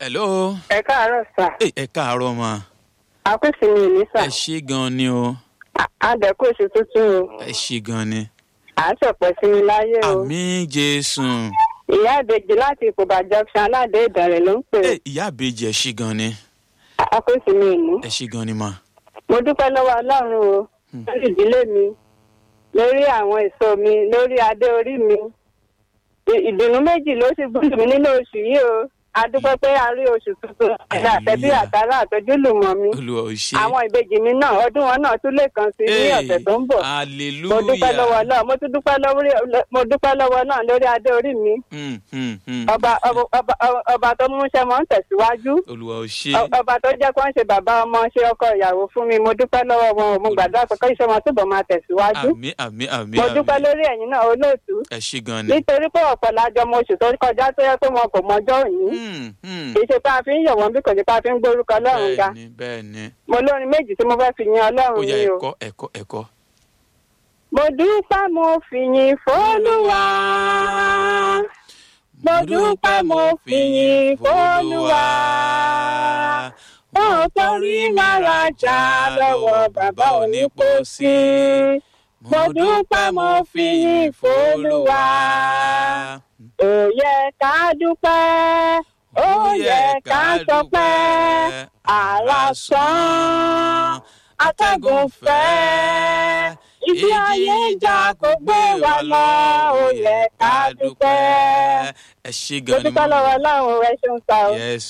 hello. ẹ káàárọ̀ sà ẹ ẹ káàárọ̀ ma. àkóso mi ní sà ẹ ṣe gan ni o. àdẹ̀kù oṣù tuntun o ẹ ṣe gan ni. à ń ṣọ̀pọ̀ sí mi láyé o àmì jésù. ìyá ìbejì láti ìkóbá junction aládé ìdàrẹ̀ ló ń pè ẹ ìyá àbèjì ẹ ṣe gan ni. àkóso mi ní. ẹ ṣe gan ni ma. mo dúpẹ́ lọ́wọ́ ọlọ́run o lórí ìdílé mi lórí àwọn èso mi lórí adé orí mi Ì- ìdùnnú méjì ló sì gbọ́dọ̀ mi nínú oṣù yìí o a dúpẹ́ pé a rí oṣù tuntun àti àtẹ̀bí Hallelujah. àtàrà àtọ́júlùmọ̀ mi olùwà ò ṣe. àwọn ìbejì mi náà ọdún wọn náà tún lè kàn sí ní ọ̀sẹ̀ tó ń bọ̀ mo dúpẹ́ lọ́wọ́ hallelujah. náà mo tún dúpẹ́ lọ́wọ́ mo dúpẹ́ lọ́wọ́ náà lórí adé orí mi Hmm, hmm, hmm. ọba ọba- ọba- ọba tó múṣẹ́ mọ́ ń tẹ̀síwájú olùwà ò ṣe. Ọ- ọba tó jẹ́ kó ń ṣe bàbá ọmọ ṣe ọkọ ìyàwó fún mi mo dúpẹ́ lọ́wọ́ wọn o. mo gbàdúrà pé kí iṣẹ́ wọn túbọ̀ máa tẹ̀síwájú àmì àmì àmì mo dúpẹ́ àmì. lórí ẹ̀yin náà olóòtú ẹ ṣe gan ni. nítorí pé ọ̀pọ̀ lájọ mo oṣù tó kọjá tó yẹ pé wọn kò mọjọ́ òní Hmm, hmm. kì í ṣe pé a fi ń yọ̀ wọ́n bí kò ṣe pé a fi ń gbórúkọ ọlọ́run ga bẹ́ẹ̀ni bẹ́ẹ̀ni. mo lórin méjì tí mo fẹ́ fi yin ó ọlọ́run yẹ ni o. ẹ̀kọ́ ẹ̀kọ́ ẹ̀kọ́. mo dúpẹ́ mo fi yin fọ́lùwà. mo dúpẹ́ mo fi yin fọ́lùwà. ó torí máa rajà lọ́wọ́ bàbá onípòsí. mo dúpẹ́ mo fi yin fọ́lùwà. ó yẹ ká dúpẹ́ ó yẹ ká sọpẹ́ àrà sán atẹ́gùn fẹ́ ibi ayé ìjà kò gbé wa lọ ó yẹ ká dúpẹ́. ẹ ṣe mo gan ni dúpẹ́ lọ́wọ́ ọlọ́run ẹ ṣeun sá o. yes